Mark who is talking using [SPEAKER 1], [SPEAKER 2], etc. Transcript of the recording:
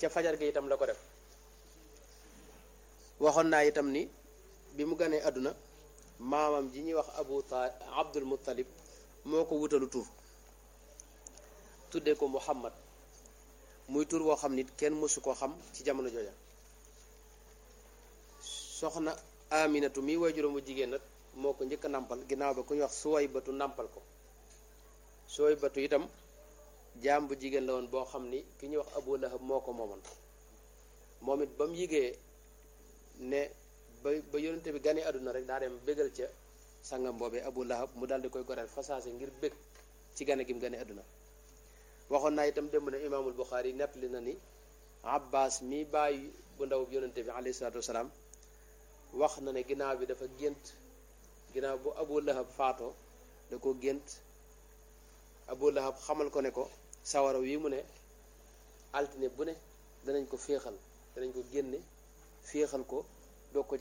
[SPEAKER 1] ca fajar gi itam la ko def waxoon naa itam ni bi mu ganee àdduna maamam ji ñuy wax abu ta abdul muttalib moo ko wutalu tur tuddee ko muhammad muy tur woo xam nit kenn mësu koo xam ci jamono jooja soxna aminatu mi way juróomu jigéen nag moo ko njëkk a nàmpal ginnaaw ba ku ñuy wax suway batu nàmpal ko suway batu itam jaam bu jigéen la woon boo xam ni ki ñuy wax abu lahab moo ko moomoon moom it ba mu yigee ne ba ba yonente bi ganee àdduna rek daa dem bégal ca sangam boobee abu lahab mu daal di koy goreel fasaase ngir bég ci gane gi mu gane àdduna waxoon naa itam démb ne imaamul buxaari nettali na ni abbas mi bàyyi bu ndaw yonente bi alayhi salaatu wasalaam wax na ne ginnaaw bi dafa gént ginnaaw bu abu lahab faatoo da ko gént abu lahab xamal ko ne ko sawara wi mu ne altine bu ne danañ ko féexal danañ ko génne féexal ko doo ko